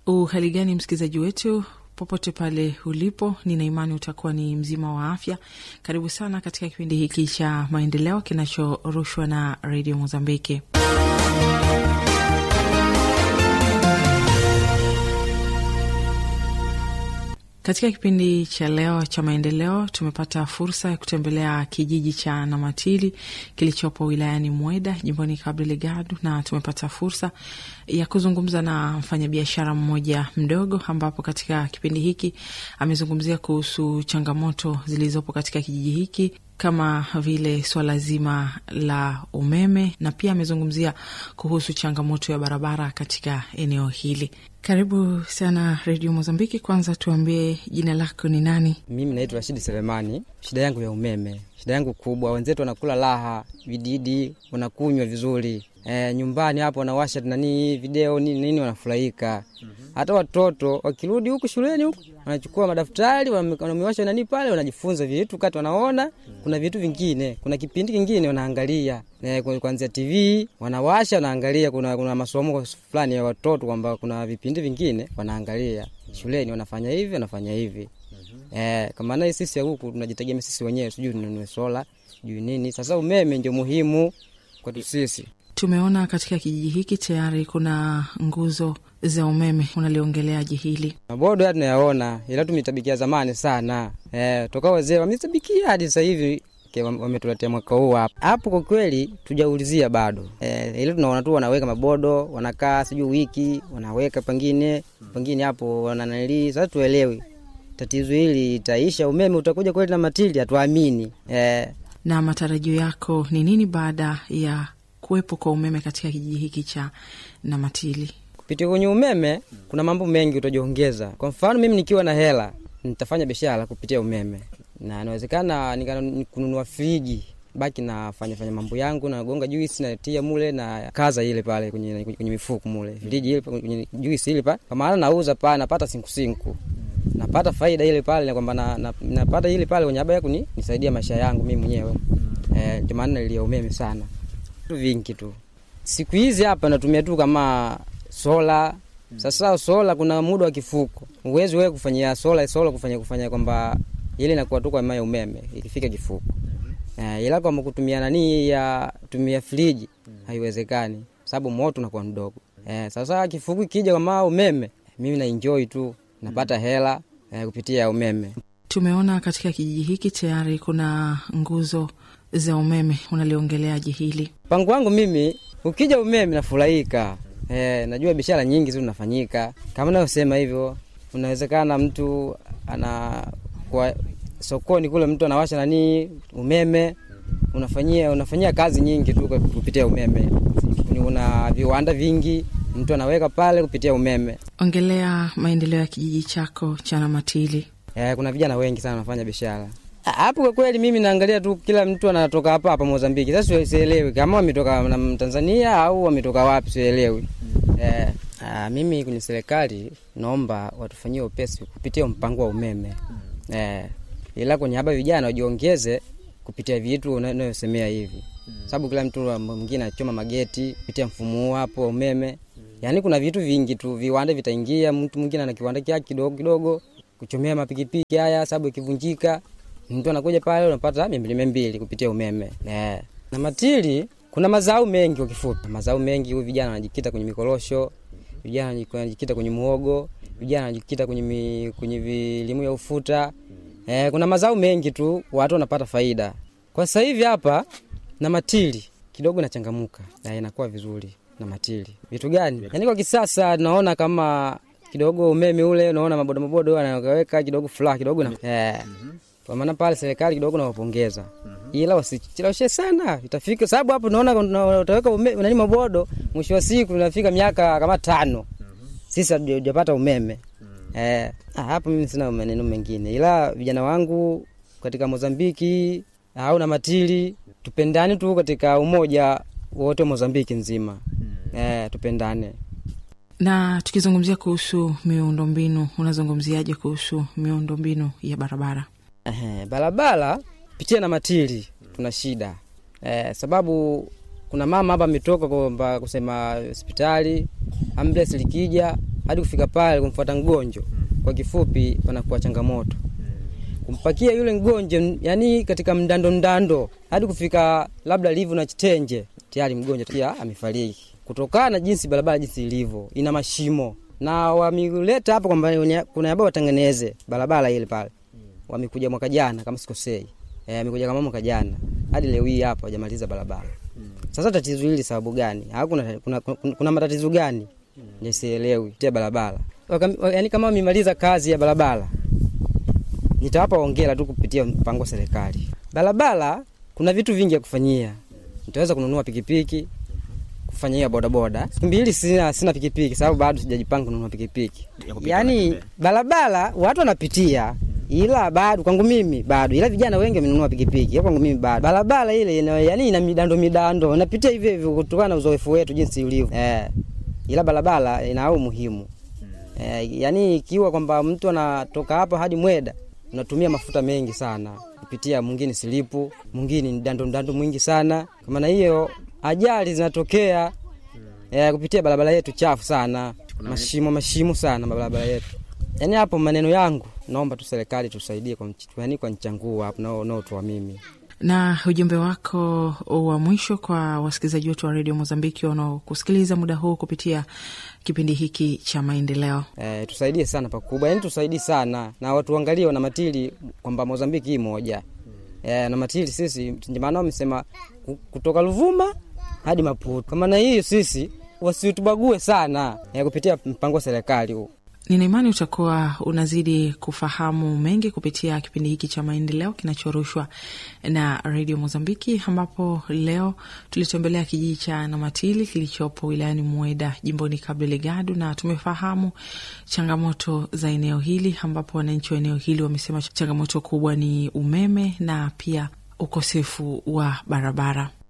Uhali gani msikilizaji wetu popote pale ulipo, nina imani utakuwa ni mzima wa afya. Karibu sana katika kipindi hiki cha maendeleo kinachorushwa na redio Mozambiki. Katika kipindi cha leo cha maendeleo tumepata fursa ya kutembelea kijiji cha Namatili kilichopo wilayani Mweda jimboni Cabo Delgado, na tumepata fursa ya kuzungumza na mfanyabiashara mmoja mdogo, ambapo katika kipindi hiki amezungumzia kuhusu changamoto zilizopo katika kijiji hiki kama vile swala zima la umeme na pia amezungumzia kuhusu changamoto ya barabara katika eneo hili. Karibu sana Redio Mozambiki. Kwanza tuambie jina lako ni nani? Mimi naitwa Rashidi Selemani. Shida yangu ya umeme, shida yangu kubwa, wenzetu wanakula raha, vididi wanakunywa vizuri E, nyumbani hapo wanawasha nani video nini nini, wanafurahika. Hata watoto wakirudi huku shuleni huku wanachukua madaftari wanamewasha nani pale, wanajifunza vitu kati, wanaona kuna vitu vingine, kuna kipindi kingine wanaangalia e, kuanzia TV wanawasha wanaangalia, kuna, kuna masomo fulani ya watoto kwamba kuna vipindi vingine wanaangalia shuleni, wanafanya hivi wanafanya hivi e, kama na sisi huku tunajitegemea sisi wenyewe, sijui ninunue sola sijui nini. Sasa umeme ndio muhimu kwetu sisi. Tumeona katika kijiji hiki tayari kuna nguzo za umeme, unaliongeleaje hili? Mabodo tunayaona, ila tumetabikia zamani sana e, toka wazee wametabikia hadi sasa hivi wametuletea mwaka huu hapa hapo. Kwa kweli tujaulizia bado e, ila tunaona tu wanaweka mabodo, wanakaa sijui wiki wanaweka pengine pengine hapo wananalii. Sasa tuelewi tatizo hili itaisha, umeme utakuja kweli na matili, hatuamini e. Na matarajio yako ni nini baada ya kuwepo kwa umeme katika kijiji hiki cha Namatili? Kupitia kwenye umeme kuna mambo mengi utajiongeza. Kwa mfano, mimi nikiwa na hela nitafanya biashara kupitia umeme, na inawezekana kununua friji, baki nafanya fanya mambo yangu, nagonga juisi natia mule na kaza ile pale kwenye, kwenye mifuko mule friji ile kwenye juisi ile pale, kwa maana nauza pale, napata sinkусинку napata faida ile pale, kwamba na, na, napata ile pale kwenye aba kuni nisaidia maisha yangu mimi mwenyewe eh, ndio maana nilia umeme sana vitu vingi tu siku hizi hapa natumia tu kama sola. Sasa sola kuna muda wa kifuko, uwezi wewe kufanyia sola sola kufanya kufanya kwamba ile inakuwa tu kwa maana umeme ikifika kifuko eh, ila kwa kutumia nani ya tumia friji haiwezekani, sababu moto unakuwa mdogo eh. Sasa kifuko ikija kama umeme, mimi na enjoy tu napata hela eh, kupitia umeme. Tumeona katika kijiji hiki tayari kuna nguzo za umeme, unaliongeleaje hili? Pangu wangu mimi, ukija umeme nafurahika. E, najua biashara nyingi tu zinafanyika kama navyosema hivyo. Unawezekana mtu ana kwa sokoni kule, mtu anawasha nani umeme, unafanyia unafanyia kazi nyingi tu kupitia umeme. Una viwanda vingi, mtu anaweka pale kupitia umeme. Ongelea maendeleo ya kijiji chako cha Namatili. E, kuna vijana wengi sana wanafanya biashara hapo kwa kweli, mimi naangalia tu kila mtu anatoka hapa hapa Mozambiki. Sasa sielewi kama wametoka na Tanzania au wametoka wapi, sielewi. Mm. Eh, aa, mimi kwenye serikali naomba watufanyie upesi kupitia mpango wa umeme. Mm. Eh, ila kwenye haba vijana wajiongeze kupitia vitu unayosemea hivi. Mm. Sababu kila mtu mwingine anachoma mageti kupitia mfumo huu hapo wa umeme. Mm. Yaani kuna vitu vingi tu, viwanda vitaingia, mtu mwingine ana kiwanda kyake kidogo kidogo kuchomea mapikipiki haya, sababu ikivunjika mtu anakuja pale unapata mia mbili kupitia umeme yeah. Na matili kuna mazao mengi, kwa kifupi mazao mengi. Huyu vijana wanajikita kwenye mikorosho, vijana wanajikita kwenye muhogo, vijana wanajikita kwenye mi, kwenye vilimo ya ufuta eh, kuna mazao mengi tu, watu wanapata faida. Kwa sasa hivi hapa na matili kidogo nachangamuka na inakuwa vizuri na matili. Vitu gani? Yaani kwa kisasa naona kama kidogo umeme ule, unaona mabodo mabodo anaweka kidogo furaha kidogo na yeah. Kwa maana pale serikali kidogo nawapongeza, mm -hmm. ila wasicheleweshe sana, itafika sababu hapo naona utaweka nani mabodo, mwisho wa siku unafika miaka kama tano, mm -hmm. sisi hatujapata umeme mm -hmm. eh, hapo mimi sina maneno mengine, ila vijana wangu katika Mozambiki au na matili, tupendane tu katika umoja wote Mozambiki nzima, mm -hmm. eh, tupendane na tukizungumzia kuhusu miundombinu, unazungumziaje kuhusu miundombinu ya barabara? Eh, barabara pitia na matili tuna shida eh, sababu kuna mama hapa ametoka kwamba kusema hospitali ambulance likija hadi kufika pale kumfuata mgonjwa, kwa kifupi, panakuwa changamoto kumpakia yule mgonjwa, yani katika mdando mdando, hadi kufika labda livu na Chitenje, tayari mgonjwa pia amefariki kutokana na jinsi barabara jinsi ilivyo, ina mashimo na wameleta hapa kwamba kuna yabao watengeneze barabara ile pale. Wamekuja mwaka jana kama sikosei, eh, amekuja kama mwaka jana, hadi leo hii hapa hajamaliza barabara. Sasa tatizo hili sababu gani? Au kuna, kuna, kuna, kuna matatizo gani? Nisielewi tia barabara, yaani kama wamemaliza kazi ya barabara nitawapa ongera tu kupitia mpango wa serikali. Barabara kuna vitu vingi ya kufanyia, nitaweza kununua pikipiki kufanyia bodaboda. Siku mbili sina, sina pikipiki sababu bado sijajipanga kununua pikipiki. Yaani barabara watu wanapitia, ila bado kwangu mimi bado, ila vijana wengi wamenunua pikipiki, kwangu mimi bado. Barabara ile ina, yani ina midando midando, napitia hivyo hivyo kutokana na uzoefu wetu jinsi ulivyo eh, ila barabara ina au muhimu eh, yani ikiwa kwamba mtu anatoka hapa hadi Mweda unatumia mafuta mengi sana kupitia, mwingine silipu, mwingine ni dando dando mwingi sana. Kwa maana hiyo ajali zinatokea eh, kupitia barabara yetu chafu sana, mashimo mashimo sana barabara yetu. Yani hapo maneno yangu, naomba tu serikali tusaidie kwa yani kwa mchanguo hapo nao nao tu mimi na ujumbe wako wa mwisho kwa wasikilizaji wetu wa redio Mozambiki wanaokusikiliza muda huu kupitia kipindi hiki cha maendeleo. E, tusaidie sana pakubwa, yani tusaidie sana na watu waangalie wana matili kwamba Mozambiki hii moja e, na matili sisi ndio maana wamesema kutoka Luvuma hadi Maputo. Kwa maana hiyo sisi wasitubague sana e, kupitia mpango wa serikali huu. Nina imani utakuwa unazidi kufahamu mengi kupitia kipindi hiki cha maendeleo kinachorushwa na redio Mozambiki, ambapo leo tulitembelea kijiji cha Namatili kilichopo wilayani Mweda, jimboni Cabo Delgado, na tumefahamu changamoto za eneo hili, ambapo wananchi wa eneo hili wamesema changamoto kubwa ni umeme na pia ukosefu wa barabara.